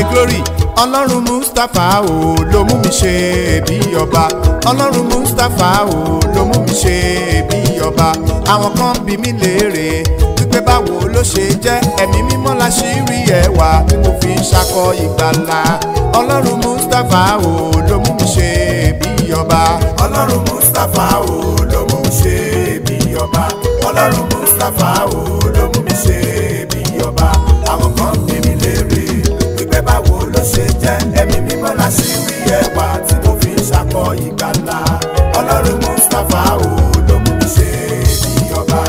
glory ọlọ́run mustapha o ló mú mi ṣe bí ọba ọlọ́run mustapha o ló mú mi ṣe bí ọba àwọn kan bí mi léèrè wípé báwo ló ṣe jẹ́ ẹ̀mí mímọ́ la ṣì rí ẹwà tí mo fi ń ṣakọ ìgbàlà ọlọ́run mustapha o ló mú mi ṣe bí ọba ọlọ́run mustapha o ló mú mi ṣe bí ọba ọlọ́run mustapha o ló mú mi ṣe bí ọba àwọn kan bí mi léèrè wípé báwo ló ṣe jẹ́ ẹ̀mí mímọ́ la ṣì rí ẹwà tí mo fi ń ṣakọ ìgbàlà ọlọ́run mustapha o ló mú mi ṣe bí ọba.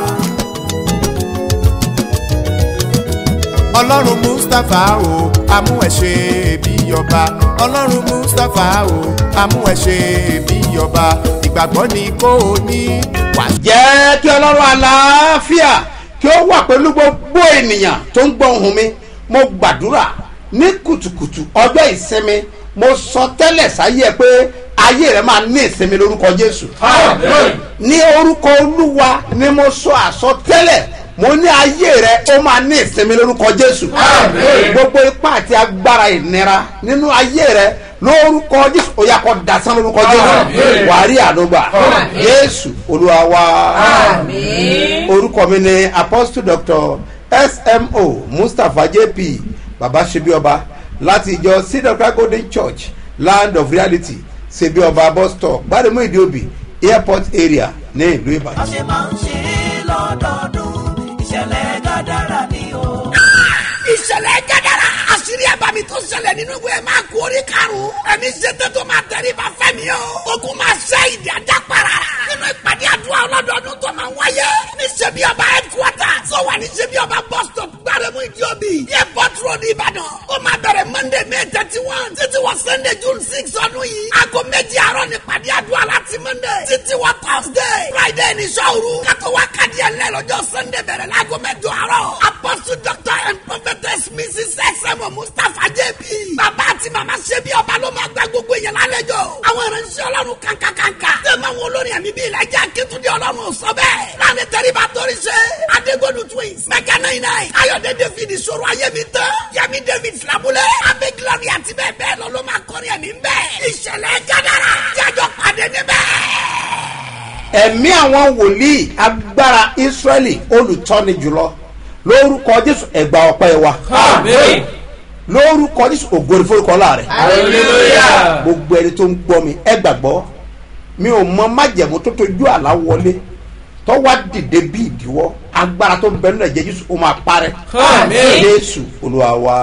ọlọ́run mustapha o amú ẹ ṣe bí ọba ọlọ́run mustapha o amú ẹ ṣe bí ọba ìgbàgbọ́ ni kò ní wà. jẹ́ kí ọlọ́run àlàáfíà kí ó wà pẹ̀lú gbogbo ènìyàn tó ń gbọ́ ohùn mi mo gbàdúrà ní kùtùkùtù ọjọ́ ìsinmi mo sọ tẹ́lẹ̀ sáyé ẹ pé ayé rẹ máa ní ìsinmi lórúkọ jésù ní orúkọ olúwa ni mo sọ àsọtẹ́lẹ̀ mo ní ayé rẹ ó máa ní ìsinmi lórúkọ jésù gbogbo ipá àti agbára ìnira nínú ayé rẹ lórúkọ jésù ó yá kó dasán lórúkọ jésù wàá rí àdúgbà jésù olúwa wa orúkọ mi ni apostle doctor smo mustapha jp baba sebioba láti ìjọ cedar golden church land of reality sebioba bus stop gbáremú ìdíòbí airport area ní ìlú ìbàdàn. bá ṣe máa ń ṣe é lọ́dọọdún ìṣẹ̀lẹ̀ gàdára ni o. ìṣẹ̀lẹ̀ gẹ́gẹ́rẹ́ àṣírí ẹ̀bàmì tó ṣẹlẹ̀ nínú ìwé máa kú orí karùn-ún ẹ̀mí ṣètò tó máa tẹ̀lé bá fẹ́mi o ogun máa ṣẹ́ ìdí ajá para nínú ìpàdé àdúrà ọlọ́dọọdún tó máa wáyé ní ṣebí ọba headquarter tó wà ní ṣebí ọba bus stop gbáremú ìdíòbí airport road ìbàdàn ó máa bẹ̀rẹ̀ monday may thirty one títí wọ sunday june six ọdún yìí aago méjì àárọ̀ ní ìpàdé àdúrà láti monday títí wọ thursday friday ní sọ́ọ̀rù kátó wá kàdí ẹ̀ lẹ́ lọ́jọ́ sunday bẹ̀rẹ̀ láago mẹ́jọ àárọ̀ apostle doctor and prophetess mrs sm mustapha jp bàbá àti màmá ṣebí ọba ló máa gba gbogbo èèyàn lálejò àwọn ìránṣẹ́ ọlọ́run kankankanka tẹ̀mọ̀ àwọn olórin ẹ̀mí bíi ìlàjà akétúndé ọlọ́run sọ bẹ́ẹ̀ láàrin tẹ́ríba torí ṣe adégbòdù twins mẹ́kẹ́ náà iná ayọ̀dẹ david ìṣòro ayémi tán yẹmi david filabulẹ̀ abẹ́ glory àti bẹ́ẹ̀ bẹ́ẹ̀ lọ ló máa kọrin ẹ̀mí bẹ́ẹ̀ ìṣẹ̀lẹ̀ gádàrà jájọ pàdé níbẹ̀ ẹ̀mí àwọn wòlíì agbára israẹli olùtọ́ni jùlọ lórúkọ jésù ẹ̀gbà ọ̀pẹ́ wa lórúkọ jésù ògbóni forúkọ láàrẹ gbogbo ẹni tó ń gbọ́ mi ẹ gbàgbọ́ mi ò mọ májẹ̀mú tó tójú àlá wọlé tó wá dìde bí ìdíwọ́ agbára tó ń bẹ nínú ẹ̀jẹ̀ jésù ó máa parẹ́ jésù olúwa wa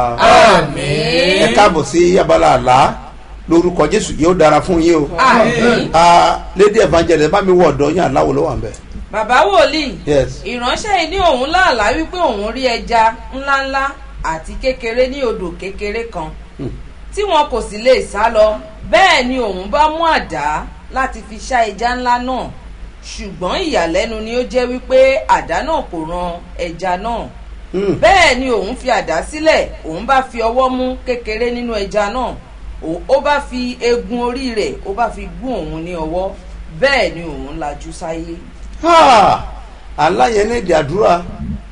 ẹ káàbọ̀ sí abala àlá lórúkọ jésù yóò dára fún yín o Ah, lady evangelist bá mi wọ ọ̀dọ́ yín aláwo ló wà ń bẹ̀. bàbá wòlíì Yes. ìránṣẹ́ yìí ní òun láàlá wípé òun rí ẹja ńláńlá àti kékeré ní odò kékeré kan tí wọn kò sì lè sá lọ bẹ́ẹ̀ ni òun bá mú àdá láti fi ṣá ẹja ńlá náà ṣùgbọ́n ìyàlẹ́nu ni ó jẹ́ wípé àdá náà kò ran ẹja náà Hmm. bẹ́ẹ̀ ni òun fi àdá sílẹ̀ òun bá fi ọwọ́ mú kékeré nínú ẹja náà Ó- ó bá fi eegun orí rẹ̀ ó bá fi gún òun ní ọwọ́ bẹ́ẹ̀ ni òun lajú sáyé. Ha! àlá yẹn ní èdè àdúrà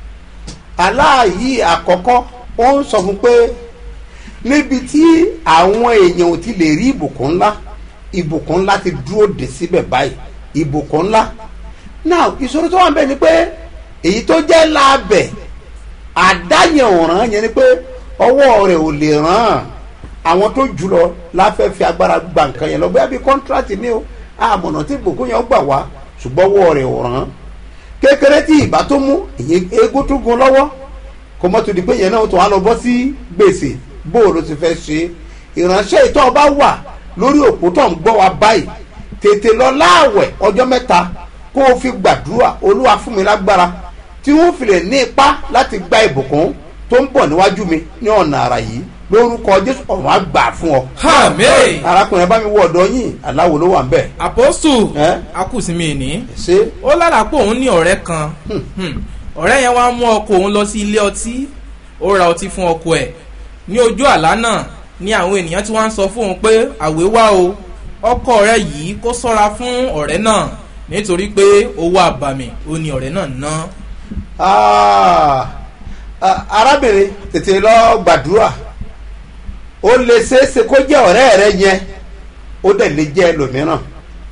àlá yìí àkọ́kọ́ ó ń sọ fún pé níbi tí àwọn èèyàn ò ti lè rí ìbùkún ńlá ìbùkún ńlá ti dúró dé síbẹ̀ báyìí ìbùkún ńlá náà ìṣòro tó wà ń bẹ̀ ni pé èyí tó jẹ́ láàbẹ̀ àdáyẹn ọ̀ràn yẹn ni pé ọwọ́ rẹ̀ ò lè ràn án àwọn tó jù lọ láfẹ́ fi agbára gba nǹkan yẹn lọ bóyá bíi kọ́ńtrátì ni o àmọ̀nà tí ìbùkún yẹn gbà wá ṣùgbọ́n ọwọ́ rẹ̀ ò ràn án kékeré tí ìbá tó mú ìyẹn eégún tó gun lọ́wọ́ kò mọ́ tó di pé yẹn náà tó wá lọ bọ́ sí gbèsè bóòlù ti fẹ́ ṣe ìránṣẹ́ ìtọ́ ọba wà lórí òpó tó ń gbọ́ wa báyìí tètè lọ láàwẹ̀ ọjọ́ mẹ́ta kó o fi gbàdúrà olúwa fún mi lágbára tí wọ́n fi lè ní ipá láti gba ìbùkún tó ń bọ̀ níwájú mi ní ọ̀nà àrà yìí lórúkọ jésù ọ̀run á gbà fún ọ. Àmín. arákùnrin bá mi wọ ọ̀dọ́ yín aláwo ló wà ń bẹ̀. Apostle Ẹ́? akùsìmí ní. ṣé Ó lára pé òun ní ọ̀rẹ́ kan. Hmm. Ọ̀rẹ́ yẹn wá mú ọkọ òun lọ sí ilé ọtí. Ó ra ọtí fún ọkọ ẹ̀. Ní ojú àlá náà ni àwọn ènìyàn tí wọ́n ń sọ fún òun pé àwé wá o. Ọkọ rẹ̀ yìí kó sọ́ra fún ọ̀rẹ́ náà nítorí pé owó àbàmì ó ní ọ̀rẹ́ náà ná. Ah, ah, arábìnrin tètè lọ gbàdúrà ó lè ṣeéṣe kó jẹ́ ọ̀rẹ́ rẹ yẹn ó dẹ̀ lè jẹ́ ẹlòmíràn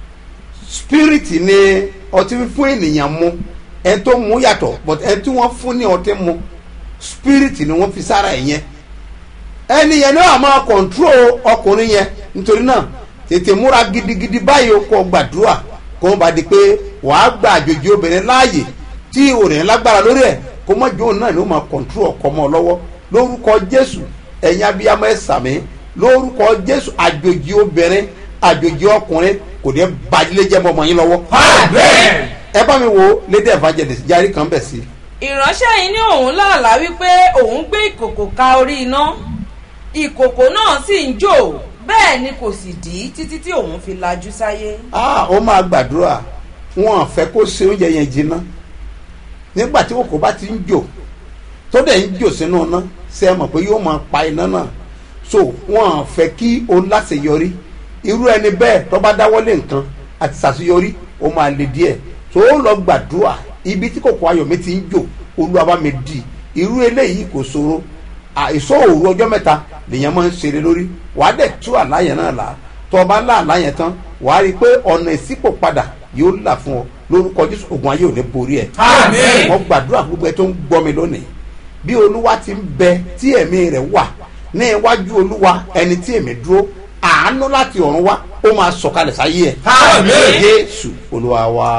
spirit ni ọtí fún ènìyàn mu ẹni tó mu yàtọ̀ but ẹni tí wọ́n fún ní ọtí mu spirit ni wọ́n fi sára ẹ̀ yẹn ẹni yẹn ní wàá máa control ọkùnrin yẹn nítorí náà tètè múra gidigidi báyìí o kò gbàdúrà kó bá di pé wàá gba àjòjì obìnrin láàyè tí òrìn lágbára lórí ẹ̀ kó mọ̀ jóun náà ni ó máa control ọkọ mọ́ ọ lọ́wọ́ lórúkọ jésù ẹ̀yin abiyamọ ẹ̀ sàmì lórúkọ jésù àjòjì obìnrin àjòjì ọkùnrin kò ní bàjílẹ̀ jẹ́ mọ́ ọmọ yín lọ́wọ́. ẹ bá mi wo lady evangelist járí kan bẹ̀ sí. ìránṣẹ́ yìí ní òun láàlá wípé òun gbé ìkòkò ka orí iná ìkòkò náà sì ń jò bẹ́ẹ̀ ni kò sì dí títí tí òun fi lajú sáyé. ah ó máa gbàdúrà wọn fẹ́ kó ṣe oúnjẹ yẹn jiná nígbà tí kòkó bá ti ń jò tó dẹ̀ ń jò sínú iná ṣe é mọ̀ pé yóò máa pa iná náà so wọn fẹ́ kí o láṣeyọrí irú ẹni bẹ́ẹ̀ tó bá dáwọ́lé nǹkan àti ṣàṣeyọrí ó máa le díẹ̀ tó o lọ gbàdúrà ibi tí kòkó ayọ̀ mi ti ń jò olúwa bá mi dì irú eléyìí kò ṣòro àìsọ òru ọjọ́ mẹ́ta lèèyàn máa ń ṣeré lórí wàá dẹ̀ tú àláyẹ̀ náà là tó o bá lá àláyẹ̀ tán wàá rí i pé ọ̀nà ìsípò padà yóò là fún ọ lórúkọ jésù ogun ayé ò ní borí ẹ. Àmín. wọ́n gbàdúrà fún gbogbo ẹ tó ń gbọ́ mi lónìí bí olúwa ti ń bẹ tí ẹ̀mí rẹ̀ wà ní iwájú olúwa ẹni tí èmi dúró àánú láti ọ̀run wá ó máa sọ̀kalẹ̀ sáyé ẹ̀. Àmín. jésù olúwa wa.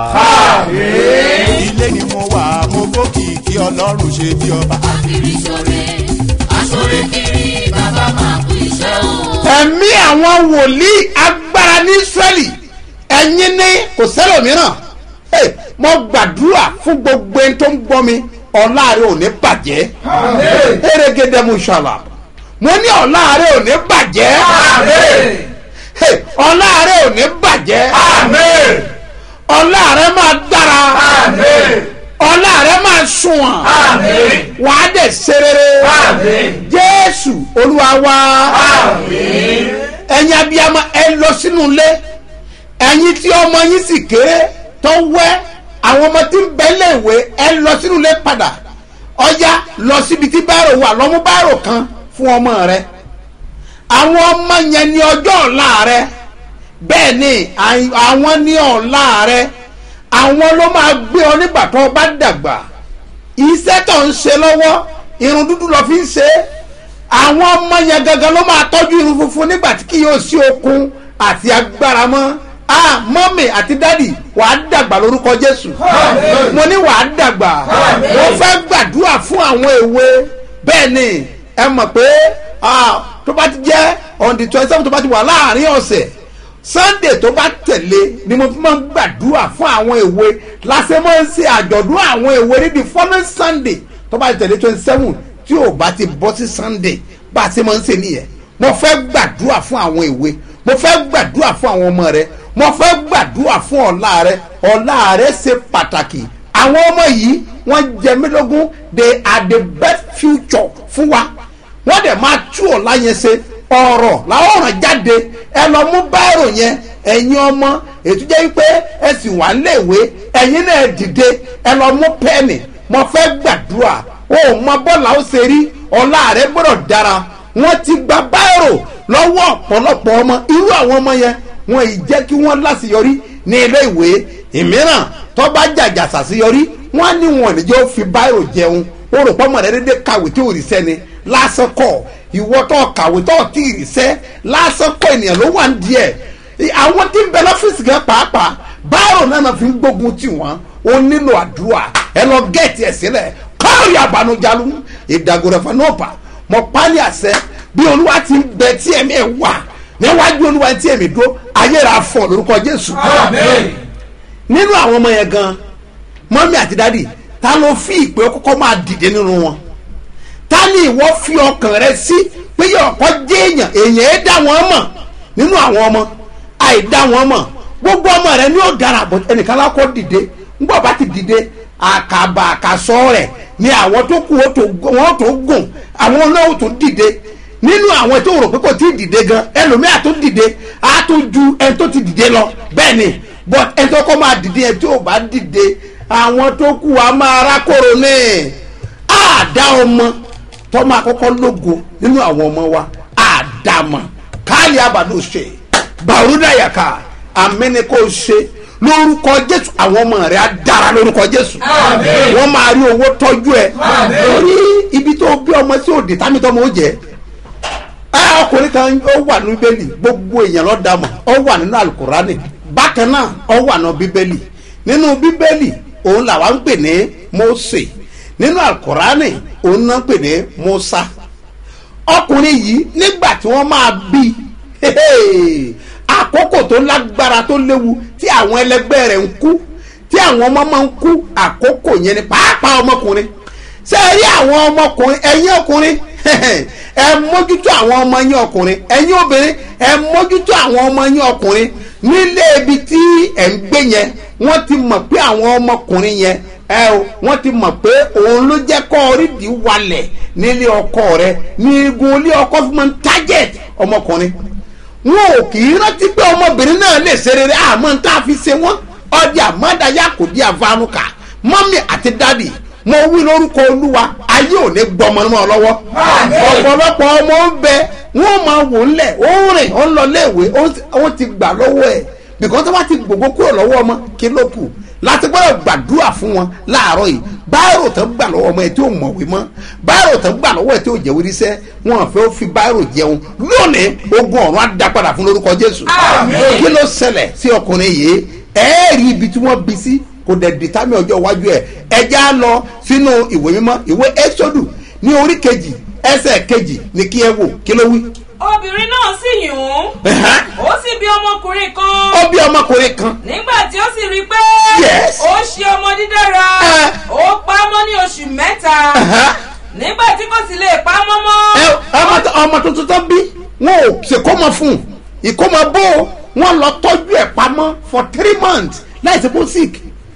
ilé ni mo wà mo gòkè kí ọlọ́run ṣe bí ọba. kiri sore asore kiri bàbá máa kú iṣẹ́ o. ẹ̀mí àwọn wòlíì agbára ní israẹli ẹ̀yin ní kò sẹ́lòmíràn Hey, mo gbàdúrà fún gbogbo ẹni tó ń gbọ́ mi ọ̀la rẹ ò ní bàjẹ́ erégedé mu ṣàlà mo ní ọ̀la rẹ ò ní bàjẹ́ Hey, ọ̀la rẹ ò ní bàjẹ́ ọ̀la rẹ máa dára ọ̀la rẹ máa sunwọ̀n wàá dẹ̀ ṣe rere jésù olúwa wa ẹ̀yin abiyamọ ẹ lọ sínú ilé ẹ̀yin tí ọmọ yín sì kéré tó wẹ́ àwọn ọmọ tí ń bẹ léèwé ẹ lọ sínú ilé padà ọjà lọ síbi tí báàrò wà lọ́mú báàrò kan fún ọmọ rẹ àwọn ọmọ yẹn ní ọjọ́ ọ̀la rẹ bẹ́ẹ̀ ni àì- àwọn ní ọ̀la rẹ àwọn ló máa gbé ọ nígbà tó o bá dàgbà iṣẹ́ tó ń ṣe lọ́wọ́ irun dúdú lọ fi ń ṣe é àwọn ọmọ yẹn gangan ló máa tọ́jú irun funfun nígbà tí kì yóò sí okun àti agbára mọ́ ah mọ́mì àti dádì wàá dàgbà lórúkọ jésù mo ní wàá dàgbà mo fẹ́ gbàdúrà fún àwọn èwe bẹ́ẹ̀ ni ẹ mọ̀ pé ah, tó bá ti jẹ́ on the twenty seven tó bá ti wà láàrin ọ̀sẹ̀ sunday tó bá tẹ̀lé ni mo fi máa ń gbàdúrà fún àwọn èwe lásẹ̀ máa ń ṣe àjọ̀dún àwọn èwe ní the following sunday tó bá ti tẹ̀lé twenty seven tí ò bá ti bọ́ sí sunday bá a ṣe máa ń ṣe nìyẹn mo fẹ́ gbàdúrà fún àwọn èwe mo fẹ́ gbàdúrà fún àwọn ọmọ rẹ mo fẹ́ gbàdúrà fún ọ̀la rẹ ọ̀la rẹ ṣe pàtàkì àwọn ọmọ yìí wọ́n jẹ mí lógún they are the best future fún wa wọ́n dẹ̀ máa tú ọ̀la yẹn ṣe ọ̀rọ̀ làwọn ọ̀ràn jáde ẹ lọ mú báírò yẹn ẹ̀yin ọmọ ètò jẹ́ wípé ẹ sì wà léèwé ẹ̀yin náà dìde ẹ lọ mú pẹ́ẹ̀nì mo fẹ́ gbàdúrà o ò mọ bọ́ọ̀lù ó ṣe rí ọ̀la rẹ gbọ́dọ̀ dára wọ́n ti gba báírò lọ́wọ́ ọ̀pọ̀lọpọ̀ ọmọ irú àwọn ọmọ yẹn wọn ì jẹ́ kí wọ́n láṣeyọrí ní ilé ìwé ìmíràn tó bá jàjà ṣàṣeyọrí wọ́n á ní wọn níjẹ́ ó fi báírò jẹun ó rò pọ́nmọ̀ rẹ dédé kàwé tí ò rí sẹ́ni lásán kọ̀ ìwọ tó kàwé tó tí ì rí sẹ́ lásán kọ̀ ènìyàn ló wà ń díẹ̀ àwọn tí ń bẹ lọ́fíìsì gan pàápàá báírò náà náà fi ń gbógun tì wọ́n ó nílò àdúrà ẹ lọ gẹ̀ẹ́tì ẹ̀ sílẹ̀ kọ́ọ̀rì àbànújalú ìdàgòrẹ̀fà náà pa mọ pálí àṣẹ bí olúwa ti ń bẹ tí ẹ̀mí ẹ̀ wà níwájú olúwa tí ẹ̀mí dó ayéra fọ lórúkọ jésù nínú àwọn ọmọ yẹn gan mọ́mí àti dádì ta ló fi ìpè kọ́kọ́ máa dìde nínú wọn ta ni ìwọ fi ọkàn rẹ sí pé ọkọ jẹ́ èèyàn èèyàn ẹ̀ dá wọn mọ̀ nínú àwọn ọmọ àìdá wọn mọ̀ gbogbo ọmọ rẹ ni ó dára bọ̀ ẹnìkan lákọ́ dìde ńgbọ́ bá ti dìde àkàbà àkàsọ rẹ̀ ni àwọn tó kù wọ́n tó gùn àwọn náà tó dìde nínú àwọn tó rò pé kò tí ì dìde gan ẹlòmíà tó dìde á tó ju ẹni tó ti dìde lọ bẹ́ẹ̀ ni but ẹni tó kọ́ máa dìde ẹni tó bá dìde àwọn tó kù á máa rákòrò ní àdá ọmọ tó máa kọ́kọ́ lógo nínú àwọn ọmọ wa àdá dàmà káàlì àbàdo ṣe bàrúdàyàkà àmẹ́ni kò ṣe lórúkọ jésù àwọn ọmọ rẹ á dára lórúkọ jésù wọn máa rí owó tọjú ẹ lórí ibi tó bí ọmọ sí òde támítọ́mọ ó jẹ ẹ ọkùnrin kan ó wà ní bíbélì gbogbo èèyàn ló dá mọ̀ ó wà nínú alukurani bákan náà ó wà nínú bíbélì nínú bíbélì òun làwa ń pè ní mose nínú alukurani òun náà ń pè ní musa ọkùnrin yìí nígbà tí wọ́n máa bí àkókò tó lágbára tó léwu tí àwọn ẹlẹgbẹ́ rẹ̀ ń kú tí àwọn ọmọ máa ń kú àkókò yẹn ni pàápàá ọmọkùnrin ṣé ẹ rí àwọn ọmọkùnrin ẹ̀yin ọkùnrin ẹ mójútó àwọn ọmọ yín ọkùnrin ẹ̀yin obìnrin ẹ mójútó àwọn ọmọ yín ọkùnrin nílé ibi tí ẹ̀ ń gbé yẹn wọ́n ti mọ̀ pé àwọn ọmọkùnrin yẹn ẹ o wọ́n ti mọ̀ pé òun ló jẹ́ kọ́ orídìí walẹ̀ nílé ọkọ rẹ ní igun ilé ọkọ fún mi target ọmọkùnrin wọn ò kì í rántí pé ọmọbìnrin náà lè ṣe rere àmọ́ tá a fi ṣe wọ́n ọdí àmọ́dáyà kò di àvanuka mọ́mí àti dádì mo wí lórúkọ olúwa ayé ò ní gbọmọ náà lọ́wọ́ ọ̀pọ̀lọpọ̀ ọmọ ń bẹ wọ́n máa wò ń lẹ̀ ó ń rìn ó ń lọ léèwé ó ti gbà lọ́wọ́ ẹ̀ bìkan tó bá ti gbogbo kúrò lọ́wọ́ ọmọ kí ló kù láti gbọ́dọ̀ gbàdúrà fún wọn láàárọ̀ yìí báyìí tó gbà lọ́wọ́ ọmọ ẹ̀ tí ò mọ̀wé mọ́ báyìí tó gbà lọ́wọ́ ẹ̀ tí ò jẹ́ oríṣẹ́ wọn fẹ́ fi báyìí jẹun lónìí ogun ọ̀run á dá padà fún lórúkọ jésù kí ló ṣẹlẹ̀ sí ọkùnrin yìí ẹ̀ẹ́rì ibi tí wọ́n bí sí kò dẹ̀ dìtámì ọjọ́ iwájú ẹ̀ ẹja lọ sínú ìwé mímọ́ ìwé ẹ́sọ́dù ní orí kejì ẹsẹ̀ kejì ní kí ẹ wò kí ló wí. obìnrin náà sì yùn ún ó sì bí ọmọkùnrin kan ó bí ọmọkùnrin kan nígbà tí ó sì rí i pé Yes. ó ṣe ọmọ dídára Eh. ó pa á mọ́ ní oṣù mẹ́ta nígbà tí kò sì lè pa á mọ́ ẹ mọ́ ọmọ tó- ọmọ tuntun tó bí wọn ò ṣèkómọ fún un ìkómọ bó o, wọn lọ tọ́jú ẹ̀ pamọ́ for three months láìsí pé ó sick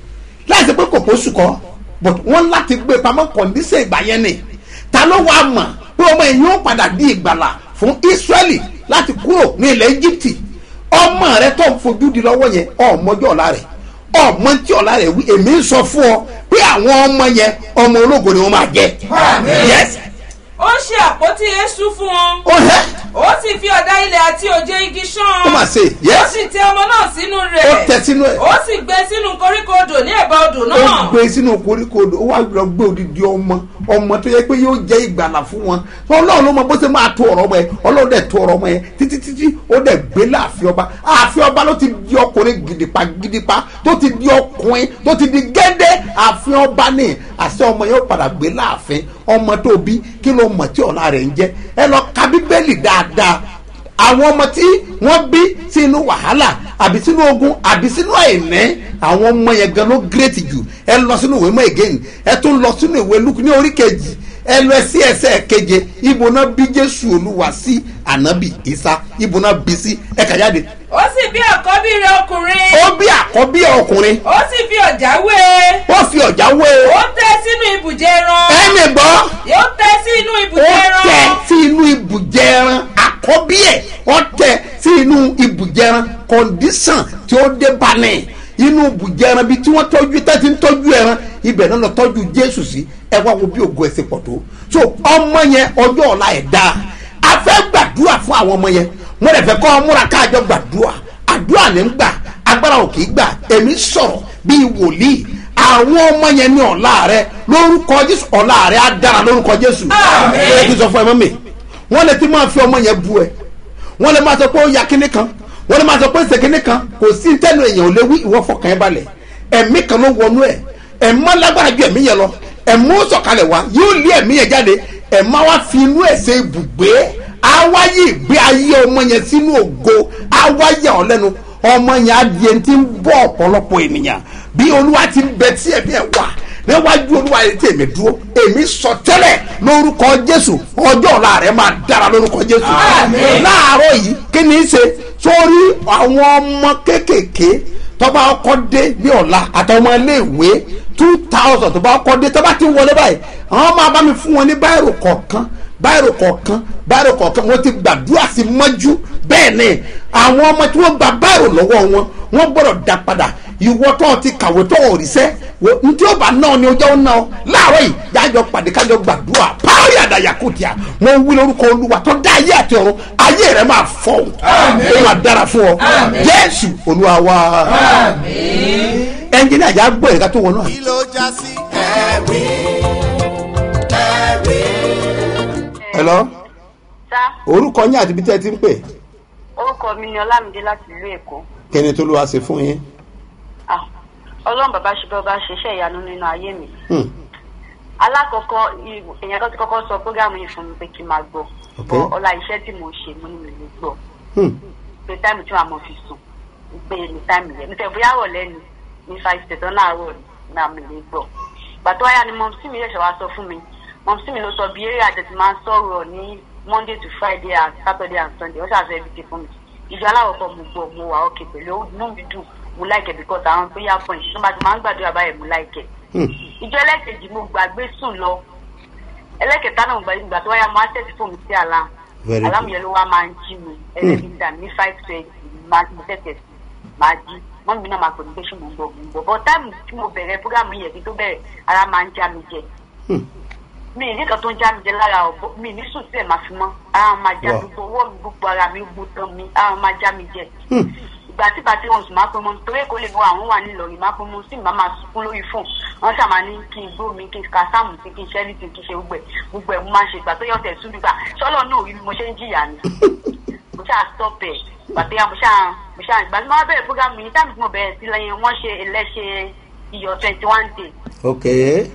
láìsí pé kò kó sùkọ́ but wọ́n láti gbé pamọ́ kọ̀ǹdíṣẹ̀ ìgbà yẹn ni ta ló wàá mọ̀ pé ọmọ yìí yóò padà di ìgbàlà fún Israẹli láti kúrò ní ilẹ̀ Egypt ọmọ rẹ tó ń fojú di lọ́wọ́ yẹn ọmọjọ́ ọ̀la rẹ̀ ọmọ tí ọ̀la rẹ̀ wí èmi ń sọ fún ọ pé àwọn ọmọ yẹn ọmọ ológo ni wọ́n máa jẹ yes ó ṣe àpótí eéṣú fún wọn ó hẹ́ ó sì fi ọ̀dà ilẹ̀ àti òjé igi ṣán ó mà ṣe ó yes sì tẹ ọmọ náà sínú ó rẹ̀ tẹ sínú ẹ̀ ó sì gbé sínú koríko odò ní ẹ̀bá odò ó náà gbé sínú koríko odò ó wá lọ gbé odidi ọmọ ọmọ tó yẹ pé yóò jẹ́ ìgbàlà fún wọn ọlọ́run ló mọ bó ṣe máa tó ọ̀rọ̀ ọmọ yẹn ọlọ́run dẹ̀ tó ọ̀rọ̀ ọmọ yẹn títí títí ó dẹ̀ gbé láàfin ọba ààfin ọba ló ti di ọkùnrin gidipa gidipa tó ti di ọkùnrin tó ti di gẹ́dẹ́ ààfin ọba ní àṣẹ ọmọ yẹn ó padà gbé láàfin ọmọ tó bí kí ló mọ̀ tí ọ̀la rẹ̀ ń jẹ́ ẹ lọ ka bíbélì dáadáa àwọn ọmọ tí wọ́n bí sínú wàhálà àbí sínú ogun àbí sínú àìní àwọn ọmọ yẹn gan ló gírètì jù ẹ lọ sínú ìwé mọ́ again ẹ tún lọ sínú ìwé Lúùkù ní orí kejì ẹ lọ sí ẹsẹ̀ keje ibo náà bí Jésù Olúwa sí ànábì Ìsá ibo náà bí sí ẹ kà jáde ó sì bí àkọ́bí rẹ̀ ọkùnrin ó bí àkọ́bí ọkùnrin ó sì fi ọ̀já wé e ó fi ọ̀já wé ó tẹ sínú ibùjẹ ẹran ẹni gbọ́ ó tẹ sínú ó ibùjẹ ẹran tẹ sí inú ibùjẹ ẹran àkọ́bí ẹ̀ ó tẹ sí inú ibùjẹ ẹran kọ́ndíṣàn tí ó dé balẹ̀ inú ibùjẹ ẹran bíi tí wọ́n tọ́jú tẹ́tí ń tọ́jú ẹran ibẹ̀ náà lọ tọ́jú jésù sí ẹ wá wo bí ògo ẹ̀sìn pọ̀ tó so ọmọ yẹn ọjọ́ ọ̀la ẹ̀ dáa a fẹ́ gbàdúrà fún àwọn ọmọ yẹn mo lè fẹ́ kọ́ ọ múra káàjọ gbàdúrà àdúrà ní ń gbà agbára ò kì í gbà èmi sọ̀rọ̀ bíi wòlíì àwọn ọmọ yẹn ní ọ̀la rẹ lórúkọ jésù ọ̀la rẹ á dára lórúkọ jésù ẹ kí n sọ fún ẹ mọ́ mi wọ́n lè ti máa fi ọmọ yẹn bu ẹ wọ́n lè máa sọ pé ó ya kíní kan wọ́n lè máa sọ pé ó ṣe kíní kan kò sí tẹ́nu èèyàn ò lè wí ìwọ fọkàn ẹ balẹ̀ ẹ̀mí kan ló wọnú ẹ̀ ẹ̀mọ́ lágbára ju ẹ̀mí yẹn lọ ẹ̀mọ́ sọ̀kalẹ̀ wá yóò lé ẹ̀mí yẹn jáde ẹ̀mọ́ wá fi inú ẹ̀ ṣe ibùgbé awáyé ìgbé ayé ọmọ yẹn sínú ògo awáyé ọ̀ lẹ́nu ọmọ yẹn adìẹ ti ń bọ́ ọ̀pọ̀lọpọ̀ ènìyàn bí olúwa ti ń bẹ tí ẹ̀mí ẹ̀ wà níwájú olúwa yẹn tí èmi dúró èmi sọ tẹ́lẹ̀ lórúkọ jésù ọjọ́ ọ̀la rẹ̀ máa dára lórúkọ jésù láàárọ̀ yìí kí ni í ṣe sórí àwọn ọmọ kéékèèké tọ́ba ọkọ̀ dé ní ọ̀la àtàwọn ọmọ iléèwé two thousand tọ́ba ọkọ̀ dé tọ́ba ti wọlé báyìí àwọn máa bá mi fún wọn ní báyìí kọ̀ọ̀kan báyìí kọ̀ọ̀kan báyìí kọ̀ọ̀kan wọ́n ti gbàdúrà sí mọ́jú bẹ́ẹ̀ ni àwọn ọmọ tí wọ́n gba báyìí lọ́wọ́ wọn wọ́n gbọ́dọ̀ dá padà ìwọ tó ti kàwé tó ò ríṣẹ́ wo ntí ó bá náà ni ọjọ́ náà láàárọ̀ yìí jájọ pàdé kájọ gbàdúrà párí àdàyà kò tíya mo ń wí lórúkọ olúwa tó dá ayé àti ọ̀run ayé rẹ máa fọ́ ó máa dára fún ọ jésù olúwa wa ẹnjìnìá yà gbọ́ ẹ̀ka tó wọnú àná. kí ló já sí ẹ̀rí ẹ̀rí. ẹ lọ sá orúkọ yín àti ibi tẹ́ ẹ ti ń pè orúkọ mi ni ọlámídé láti ìlú èkó kẹ́ni tó ló wá ṣe fún yín. Ah, ọlọ́run bàbá ṣe bí ọba ṣe iṣẹ́ ìyanu nínú ayé mi Hmm. alákọ̀ọ́kọ́ i- èèyàn kan ti kọ́kọ́ sọ prógámù yìí fún mi pé kí n máa gbọ́ Ok. Bọ́ ọlá iṣẹ́ tí mo ṣe mo ní mi lè gbọ́ Hmm. pé táìmù tí wàá mọ̀ fi sùn pé ní táìmù yẹn nítorí bóyá rọ̀ lẹ́nu ní five thirty láàárọ̀ náà mi lè gbọ́ ìgbà tó wáyà ni mọ̀mísí mi ṣẹ̀ṣẹ̀ wá sọ fún mi mọ̀mísí mi ló sọ bí eré àjẹtì máa ń sọ̀rọ̀ ní monday to friday and saturday and sunday ó ṣàṣẹ ibi tí fún mi ìjọ aláwọ̀ kan mo gbọ́ mo wà ókè pẹ̀lú inú mi dùn mo láìkẹ̀ because àwọn prayer point tó bá ti máa ń gbàdúrà báyẹn mo láìkẹ̀ Hmm. ìjọ ẹlẹ́kejì mo gbàgbé sùn lọ ẹlẹ́kẹta náà mo gbàgbé ìgbà tó wáyà mo á tẹ̀sí fóònù sí àlá Very àlámù good. yẹn ló wá máa ń jí mi ẹlẹ́bi dà ní five twenty máa mo tẹ̀sẹ̀ sí máa jí mọ́ mi náà máa pè mí pé ṣé mo ń bọ̀ mo ń bọ̀ bọ́ táìmù tí mo bẹ̀rẹ̀ fúgàmù yẹn kí tó bẹ̀rẹ̀ ara máa ń já mi jẹ Hmm. mi ì ní kan tó ń já mi jẹ lára ọ̀bọ mi ì ní sùn sílẹ̀ máa fi mọ́ ara máa já Wow. gbogbo ọwọ́ mi gbogbo ara mi gbogbo tán mi ara máa já mi jẹ Hmm. ìgbà tí bàtí wọn sùn máa pé mo torí èkó lè mú àwọn wà nílọrin máa pé mo sì máa máa sunkún lórí fóònù wọn ṣàmà ní kí n gbó mi kí n ka sáàmù sí kí n ṣẹ́rí tí kí n ṣe gbogbo ẹ̀ gbogbo ẹ̀ mo máa ń ṣe ìgbà tó yọ̀ tẹ̀ sún nígbà ṣọ́lọ́ náà rí bí mo ṣe ń jìyà ni mo ṣáà stop ẹ̀ ìgbà tó yà mo ṣáà mo ṣáà ìgbà tí mo wá bẹ̀rẹ̀ program yìí táàmì tí mo bẹ̀rẹ̀ sí lẹ́yìn wọ́n ṣe ẹlẹ́ṣẹ̀ iyọ̀ twenty one day ok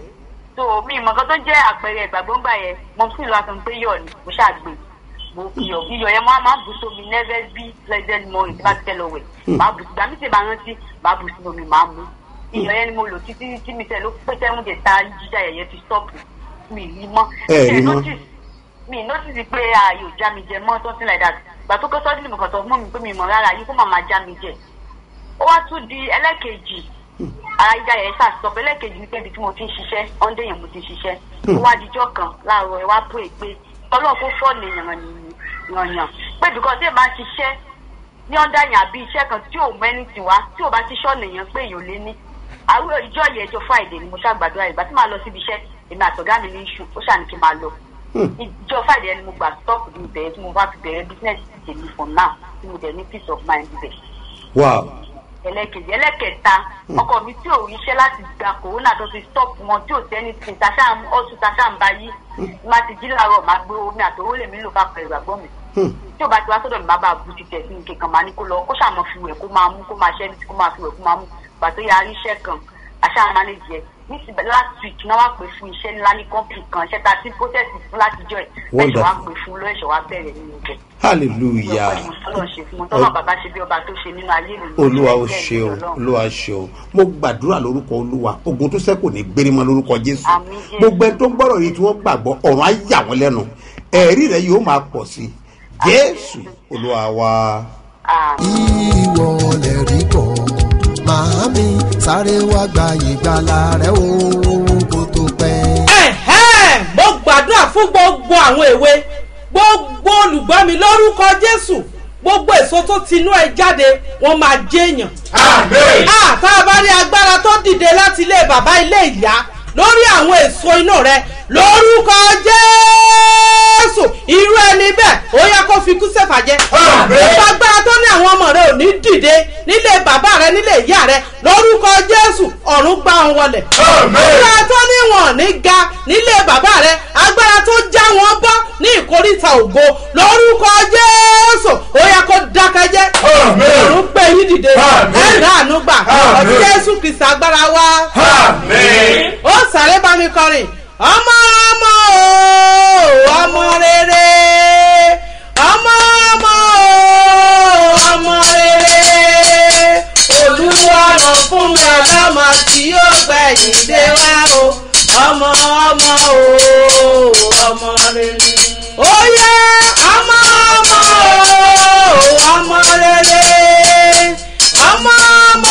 so mi ìmọ̀ kan tó jẹ́ àpẹẹrẹ ìgbàgbọ́ngbà yẹn mo sì lọ aṣọ pé yọ̀ ni mo ṣàgbé mo iyọ̀ iyọ̀ yẹn mo á máa bù sómi never be pleasant morning tí bá ti fẹ́ lọ wẹ̀ máa bù gbà mí sì bá rántí máa bù sínú omi máa mú iyọ̀ yẹn ni mo lò títí tí mi tẹ̀ ló pé sẹ́wọ̀n dẹ̀ ta jíjà yẹ̀yẹ́ fi stop mi ì rí mọ́ Ẹ rí Mi ì mọ́. notice mi ì notice pé ààyè ò já mi jẹ mọ́ something like that gbà tó kọ́ sọ́dún mi kàn sọ fún mi pé mi mọ̀ rárá yìí kó máa máa já mi jẹ ó wá tún di ẹlẹ́kejì ara ìjà yẹn ṣàṣọ pé ẹlẹ́kejì ní pẹ́ẹ́bí tí mo ti ń ṣiṣẹ́ ọ́ndé yẹn mo ti ń ṣiṣẹ́ ó wá dijọ́ kan láàárọ̀ ẹ wá pè é pé tọ́lọ́ kó fọ́ọ̀nù yànyàn pé bìkọ́ tí ẹ máa ń ṣiṣẹ́ ní ọ́ndà yẹn àbí iṣẹ́ kan tí ò mẹ́ni tì wá tí ò bá ti ṣọ́ọ̀nù yẹn pé èèyàn lé ní àwọn ìjọ yẹn ẹjọ́ friday ni mo ṣàgbàdo ìgbà tí màá lọ síbi iṣẹ́ èmi àtọ̀gá mi ní iṣu ó ṣàní kí n máa lọ ìjọ friday ni mo gbà stop ní ìbẹ̀rẹ̀ tí mo bá fi bẹ̀rẹ̀ business tèmi for now tí mo dẹ̀ ní peace of mind bẹ̀ wow ẹlẹ́kejì ẹlẹ́kẹta ọkọ mi tí ò ríṣẹ́ láti gba kòrónà tó ti stop wọn tí ò sẹ́ni tí tàṣà ọ̀sùn tàṣà ń bá yí má ti jí láàárọ̀ máa gbé omi àtòwó lèmi lò kápẹ́ ìgbàgbọ́ mi tí ò bá ti wá sọ́dọ̀ mi má bàa bu títẹ̀ sí nǹkan kan máa ní kó lọ kó ṣàmọ́ fi wẹ̀ kó máa mú kó máa ṣẹ́ kó máa fi wẹ̀ kó máa mú gbà tó yà ríṣẹ́ kan àṣà manage ẹ̀ nísìbẹ̀ last week náà wá pè fún iṣẹ́ ńlá ní company kan iṣẹ́ ta sí process fún láti jọ ẹ̀ ẹ̀ṣẹ̀ wá pè fún lọ́ ẹ̀ṣẹ̀ wá bẹ̀rẹ̀ nínú ibẹ̀ hallelujah ọlọ́run ṣe fún mi tọ́lọ́ bàbá ṣe bí ọba tó ṣe nínú ayé mi olúwa ó Jẹ́ ṣe o ìjọ Ọlọ́run. olúwa ṣe o mo gbàdúrà lórúkọ olúwa ogun tó sẹ́kù ní gbérímọ lórúkọ jésù Àmín Jésù. gbogbo ẹni tó ń gbọ́rọ̀ yìí tí wọ́n gbàgbọ́ ọ̀run á yà wọ́n lẹ́nu ẹ̀rí rẹ̀ yóò máa pọ̀ sí i jésù olúwa wa. ìwọ lè rí bọ̀ màámi sáré wá gba ìgbàlà rẹ o kó tó pẹ́. ẹ̀hẹ́n mo gbàdúrà fún gbogbo àwọn èwe gbogbo olùgbọ́ mi lórúkọ jésù gbogbo èso tó tinú ẹ jáde wọn máa jẹyàn. a tá a bá rí agbára tó dìde láti ilé bàbá ilé ìyá lórí àwọn èso inú rẹ lórúkọ jésù irú ẹni bẹ́ẹ̀ ó yẹ kó fi kú sẹ́fà jẹ́. gbogbo agbára tó ní àwọn ọmọ rẹ ò ní dìde nílé bàbá rẹ nílé ìyá rẹ lórúkọ jésù ọ̀run gbá wọn wọlẹ̀. agbára tó ní wọn ní ga nílé bàbá rẹ agbára tó já wọn bọ́ ní ìkórìtà ògo lórúkọ jésù ó yẹ kó dákẹ́jẹ́. ọ̀run gbé yín dìde ẹ̀rọ àánú gbà ọtí jésù kìsì agbára wa. ó sáré bá mi kọrin ọmọ ọmọ o ọmọ rere ọmọ ọmọ o ọmọ rere olúwa ràn fún mi ọlọ́mọ tí yóò gbẹ̀yìn dé wá o ọmọ ọmọ o ọmọ rere. ó yẹ ọmọ ọmọ o ọmọ rere ọmọ ọmọ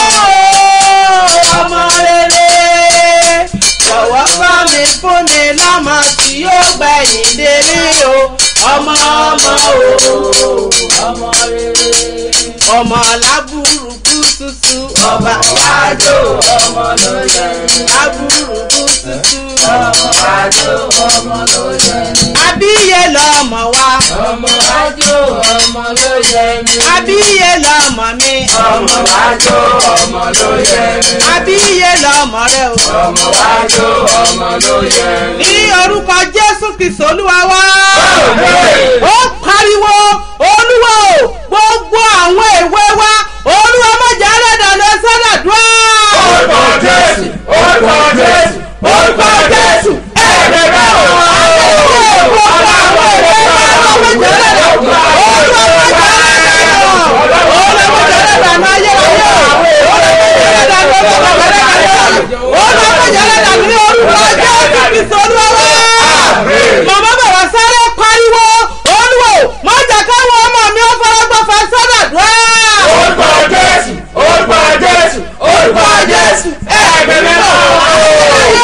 o ọmọ rere jọ̀wọ́ bá mi fún mi lọ́mọ tí yóò gbẹ̀yìn délé o ọmọ ọmọ o ọmọ rere ọmọ alábùrúkú tútù ọba yájò ọmọ ló yẹ aburú tuntun. ọmọ àjò ọmọ ló yẹ mí. àbíyè lọmọ wa. ọmọ àjò ọmọ ló yẹ mí. àbíyè lọmọ mi. ọmọ àjò ọmọ ló yẹ mí. àbíyè lọmọ rẹ o. ọmọ àjò ọmọ ló yẹ mí. ní orúkọ jésù kristu olúwa wá. ó pariwo olúwa o gbogbo àwọn èwe wa olúwa mọ̀jà rẹ̀ dànù sọ́dà dùn. orúkọ jésù orúkọ jésù orúkọ jésù ẹ̀rẹ̀ rẹ̀ o. gbogbo àwọn èwe wa olúwa mọ̀jà rẹ̀ dànù olúwa mọ̀jà rẹ̀ dànù olúwa mọ̀jà rẹ̀ dànù ayé ayé olúwa mọ̀jà rẹ̀ dànù olúwa mọ̀jà rẹ̀ dànù olúwa mọ̀jà rẹ̀ dànù ní orúkọ jésù kristu olúwa wá. màmá bàbá sáré pariwo olúwo mọ̀jà káwọn ọmọ mi ó fọwọ́gbọ́ fẹ́ sọ́dà dùn. orúkọ jésù orúkọ jésù orúkọ jésù ẹ̀ẹ́dẹ̀ mi náà.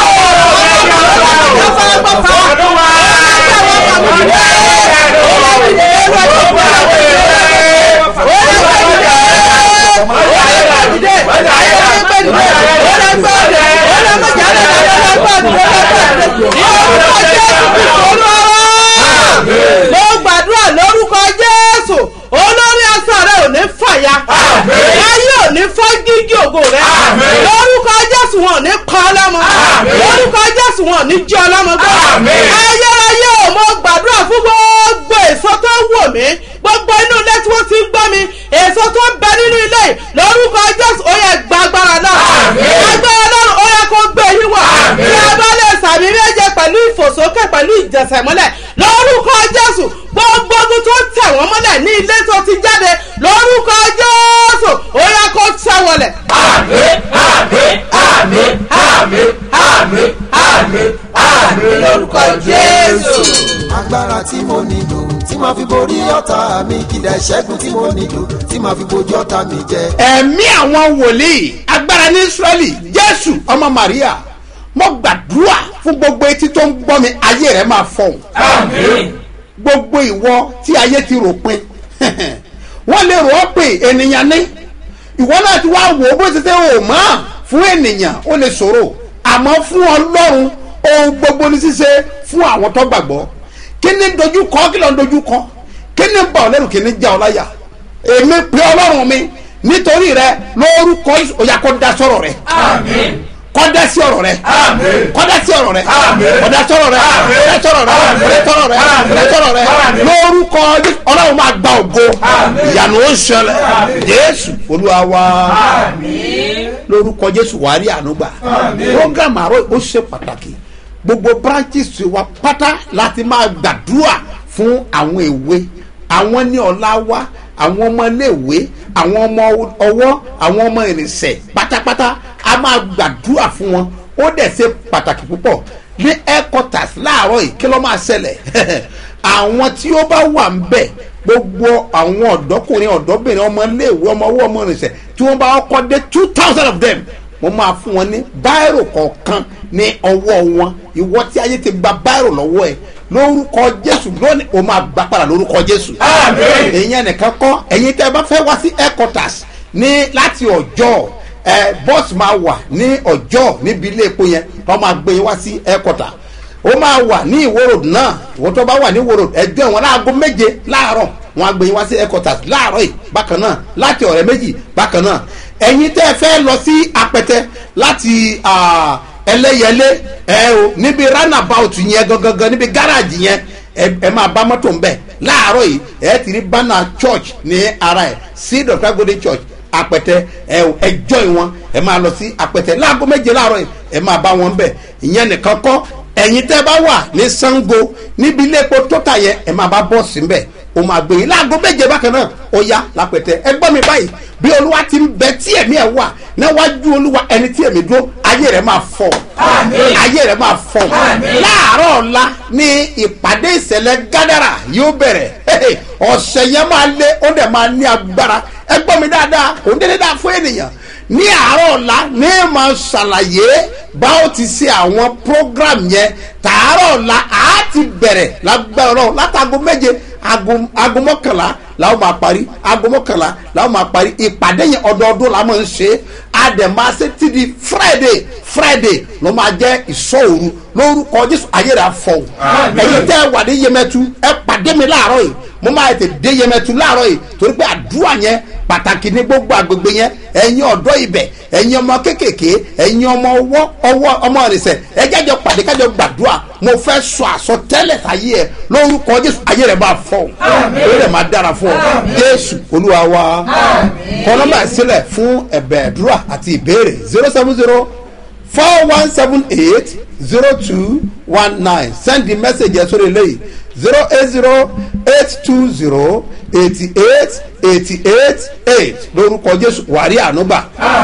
mo gbàdúrà lórúkọ jésù olórí aṣọ rẹ ò ní fàya ayé ò ní fọ́ gígí ògo rẹ lórúkọ jésù wọn ò ní pa ọlọ́mọ lórúkọ jésù wọn ò ní jẹ́ ọlọ́mọ gbọ́ ayérayé ò mo gbàdúrà fún gbogbo èso tó wò mí gbogbo inú ilé tí wọ́n ti ń gbọ́ mi èso tó ń bẹ nínú ilé yìí lórúkọ jésù ó yẹ gba agbára náà agbára náà ó yẹ kó gbé yín wọ̀ bí a bá lè sàmì méje pẹ̀lú ìfòsókè pẹ̀lú ìjẹsẹ̀mọ́lẹ̀ lórúkọ jésù gbogbo ogun tó tẹ̀ wọ́n mọ́lẹ̀ ní ilé tó ti jáde lórúkọ jésù ó yẹ kó tẹ̀ wọlẹ̀. àmín àmín àmín àmín àmín àmín àmín lórúkọ jésù. agbára tí mo nílò tí màá fi borí ọ̀tá mi kìdá ìṣẹ́gun tí mo nílò tí màá fi bojú ọ̀tá mi jẹ. ẹ̀mí àwọn wòlíì agbára ní israẹli jésù ọmọ maria mo gbàdúrà fún gbogbo etí tó ń gbọ́ mi ayé rẹ̀ máa fọ̀hún. gbogbo ìwọ tí ayé ti rò pin wọ́n lè rò ọ́ pé ènìyàn ní ìwọ náà ti wá wò ó bó ti ṣe ò mọ́ fún ènìyàn ó lè ṣòro àmọ́ fún ọlọ́run ohun gbogbo ní ṣíṣe fún àwọn tó gbàgbọ́ kí ni dojú kọ kí ló ń dojú kọ kí ni bà ọ́ lẹ́rù kí ni já ọ láyà èmi pé ọlọ́run mi nítorí rẹ lórúkọ òyà kó da sọ̀rọ̀ rẹ kọ́dá sí ọ̀rọ̀ rẹ kọ́dá sí ọ̀rọ̀ rẹ kọ́dá sọ̀rọ̀ rẹ kọ́dá sọ̀rọ̀ rẹ kọ́dá sọ̀rọ̀ rẹ kọ́dá sọ̀rọ̀ rẹ lórúkọ ọlọ́run máa gba ògo ìyanu ó ń ṣẹlẹ̀ jésù olúwa wa lórúkọ jésù wàá rí ànúgbà program àárọ̀ ó ṣe pàtàkì gbogbo branches wa pátá láti máa gbàdúrà fún àwọn èwe àwọn ní ọ̀la wa àwọn ọmọ iléèwé àwọn ọmọ ọwọ́ àwọn ọmọ ìrìnsẹ̀ pátápátá a máa gbàdúrà fún wọn ó dẹ̀ ṣe pàtàkì púpọ̀ ní headquarters láàárọ̀ yìí kí ló máa ṣẹlẹ̀ àwọn tí ó bá wà ń bẹ̀ gbogbo àwọn ọ̀dọ́kùnrin ọ̀dọ́bìnrin ọmọ iléèwé ọmọ ọwọ́ ọmọ ìrìnsẹ̀ tí wọ́n bá kọ́ dé two thousand of them mo máa fún wọn ní báírò kọ̀ọ̀kan ní ọwọ́ wọn ìwọ tí ayé ti gba báírò lọ́wọ́ ẹ̀ lórúkọ jésù lónìí o máa gbà padà lórúkọ jésù. èyàn nìkan kọ́ ẹ̀yin tẹ́ ẹ bá fẹ́ wá sí headquarters ní láti ọjọ́ ẹ bọ́ọ̀sì máa wà ní ọjọ́ níbi ilé epo yẹn wọ́n máa gbé yín wá sí headquarters ó máa wà ní ìwòrò náà ìwọ tó bá wà ní ìwòrò ẹjọ́ ìwọ̀n láago méje láàárọ̀ wọn á gbé yín wá sí headquarters láàárọ̀ yìí bákan náà láti ọ̀rẹ́ méjì bákan náà ẹ̀yin tẹ́ ẹ fẹ́ lọ sí apẹtẹ láti ẹlẹ́yẹlé ẹ o níbi roundabout yẹn gangan níbi gáràjì yẹn ẹ máa bá mọ́tò ń bẹ̀ láàárọ̀ yìí ẹ ti rí bánà church ní ara ẹ̀ sí dr golden church apẹtẹ ẹ o ẹ join wọn ẹ máa lọ sí apẹtẹ láago méje láàárọ̀ yìí ẹ máa bá wọn bẹ̀ ìyẹn nìkan kọ́ ẹ̀yin tẹ́ bá wà ní sango níbi ilé epo tóta yẹn ẹ máa bá bọ́ọ̀sì ń bẹ̀ o máa gbé yín láago méje bákan náà ó yá lápẹtẹ ẹ gbọ́ mi báyìí bí olúwa ti ń bẹ tí ẹ̀mí ẹ̀ wà níwájú olúwa ẹni tí ẹ̀mí dúró ayé rẹ̀ máa fọ̀ ayé rẹ̀ máa fọ̀ láàárọ̀ ọ̀la ní ìpàdé ìṣẹ̀lẹ̀ gádàrà yóò bẹ̀rẹ̀ ọ̀sẹ̀ yẹn máa lé ó dẹ̀ máa ní agbára ẹ gbọ́ mi dáadáa òun dédé dáa fún ènìyàn ní àárọ̀ ọ̀la ní máa ṣàlàyé bá ó ti ṣe àwọn program yẹn tààrọ̀ ọ̀la á ti bẹ̀rẹ̀ lágbára ọ̀rọ̀ látago méje aago aago mọ́kànlá làwọn máa parí aago mọ́kànlá làwọn máa parí ìpàdé yẹn ọdọọdún la máa ń ṣe á dẹ̀ máa ṣe ti di friday friday ló máa jẹ́ ìṣọ́òru lórúkọ jésù ayé rẹ̀ afọ́ ẹ̀yin tẹ́ ẹ wà ní yemẹtu ẹ pàdé mi láàárọ̀ yìí mo máa tètè dé yemẹtu láàárọ̀ yìí torí pé àdúrà yẹn pàtàkì ní gbogbo àgbègbè yẹn ẹ̀yin ọ̀dọ́ ibẹ̀ ẹ̀yin ọmọ kéékèèké ẹ̀yin ọmọ ọwọ́ ọwọ́ ọmọ ìrìnsẹ̀ ẹ jájọ pàdé kájọ gbàdúrà mo fẹ́ sọ àsọtẹ́lẹ̀ sáyé ẹ lórúkọ jésù ayé rẹ̀ máa fọ́ ayé rẹ̀ máa dára fún ọ jésù olúwa wa kọ́ nọ́mbà sílẹ̀ fún ẹ̀bẹ̀ àdúrà àti ìbéèrè zero seven zero four one seven eight zero two one nine send the message ẹ sórí eléyìí zero eight zero eight two zero eighty eight eighty eight eight lórúkọ jésù wàrí ànúgbà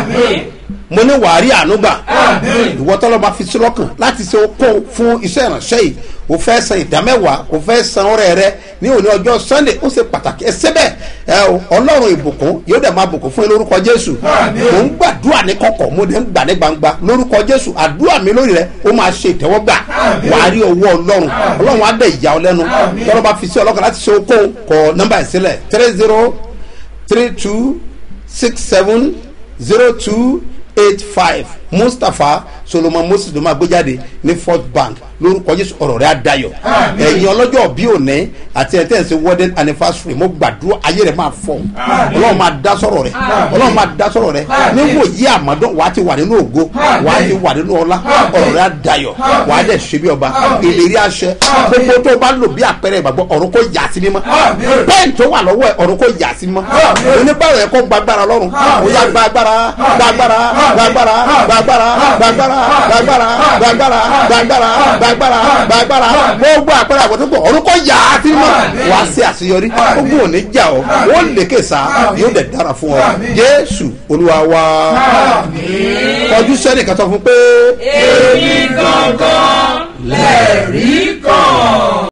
mo ní wàrí ànúgbà ìwọ tọ́lọ́ bá fi sí lọ́kàn láti ṣe okó fún iṣẹ́ ìránṣẹ́ yìí o fẹ́ san ìdámẹ́wàá o fẹ́ san ọrẹ rẹ ní òní ọjọ́ sunday ó ṣe pàtàkì ẹ síbẹ̀ ẹ o ọlọ́run ìbùkún yóò dẹ̀ máa bùkún fún yín lórúkọ jésù mò ń gbàdúrà ní kọ̀kọ̀ mo dẹ̀ ń gbà ní gbangba lórúkọ jésù àdúrà mi lórí rẹ ó máa ṣe ìtẹ́wọ́gbà wàá rí owó ọlọ́run ọlọ́run á dẹ̀ ìyá ọ lẹ́nu tọ́lọ́ bá fi sí ọlọ́kàn láti ṣe okó kọ nọ́mbà ìsílẹ̀ three zero three two six seven zero two eight five mustapha solomon moses ló máa gbé jáde ní fort bank lórúkọ jésù ọ̀rọ̀ rẹ̀ á dayọ̀ ẹ̀yin ọlọ́jọ́ bí òní àti ẹ̀ tẹ́sí wedding anniversary mo gbàdúrà ayé rẹ̀ máa fọ̀ ọlọ́run máa dá sọ̀rọ̀ rẹ̀ ọlọ́run máa dá sọ̀rọ̀ rẹ̀ níwò yí àmọ́dọ́ wàá ti wà nínú ògo wàá ti wà nínú ọlá ọ̀rọ̀ rẹ̀ á dayọ̀ wàá dẹ̀ ṣe bí ọba ìlérí àṣẹ gbogbo tó o bá lò bí àpẹẹrẹ ìgbàgbọ́ ọ̀run kò yà sí mímọ́ bẹ́ẹ̀ tó wà lọ́wọ́ ẹ̀ ọ̀run kò yà sí mímọ́ oníbàárẹ̀ ẹ̀ kó gbàgbára lọ́rùn ó yá gbàgbára gbàgbára gbàgbára gbàgbára gbàgbára gbàgbára gbàgbára gbàgbára gbàgbára gbàgbára gbogbo àpẹẹrẹ àbọ̀túnpọ̀ orúkọ yà á sí mọ̀ wá sí àṣeyọrí gbogbo òní jà ọ́ ó lékè sá yóò dẹ̀ dára fún ọ jésù olúwa wa kọjú sẹ́nìkan sọ fún pé. èmi gan